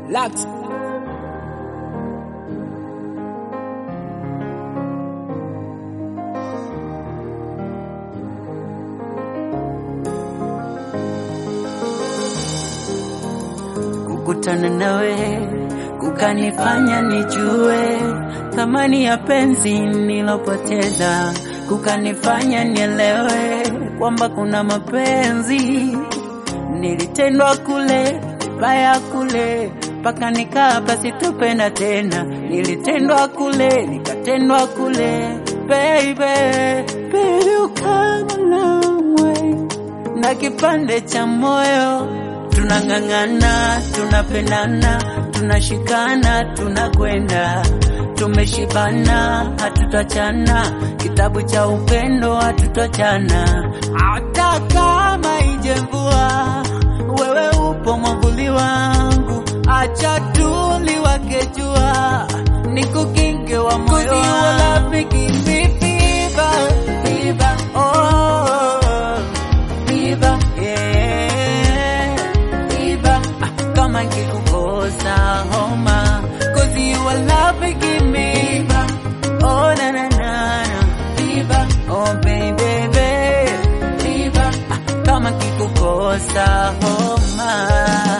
Lux. Kukutana nawe kukanifanya nijue thamani ya penzi nilopoteza, kukanifanya nielewe kwamba kuna mapenzi nilitendwa kule vibaya kule mpaka nikapa sitopenda tena, nilitendwa kule nikatendwa kule, baby baby, ukama namwe na kipande cha moyo tunang'ang'ana, tunapendana, tunashikana, tunakwenda, tumeshibana, hatutachana, kitabu cha upendo hatutachana, hata kama ije mvua, wewe upo mwavuli wangu, acha tuliwake jua, nikukinge wa moyo wangu, viva viva, oh viva yeah viva ah, kama nikikukosa homa cause you are loving me viva oh na na na na viva oh baby baby viva ah, kama nikikukosa homa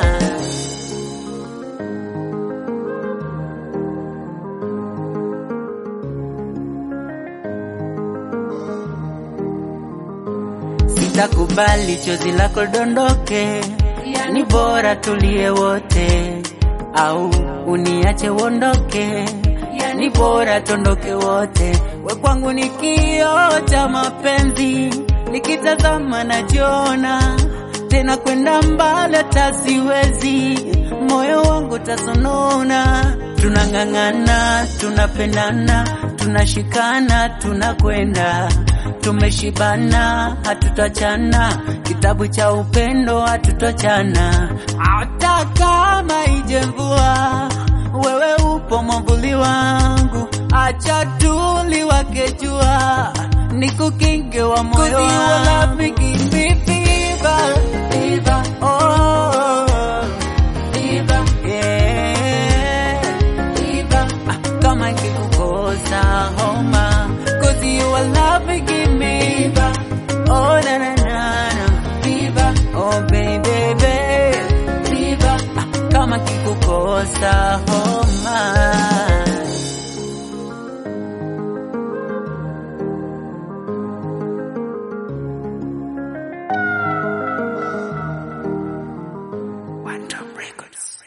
Sitakubali chozi lako dondoke, ni bora tulie wote, au uniache uondoke, ni bora tondoke wote. We kwangu ni kioo cha mapenzi, nikitazama najiona tena kwenda mbali, hata siwezi, moyo wangu tasonona. Tunang'ang'ana, tunapendana, tunashikana, tunakwenda tumeshibana, hatutachana, kitabu cha upendo hatutachana, hata kama ije mvua, wewe upo mwavuli wangu, acha tuliwake jua, nikukinge wa moyo wangu, viva viva, oh viva yeah viva, ah, kama nikikukosa homa cause you are loving me viva oh na na na na viva oh baby baby viva ah, kama nikikukosa homa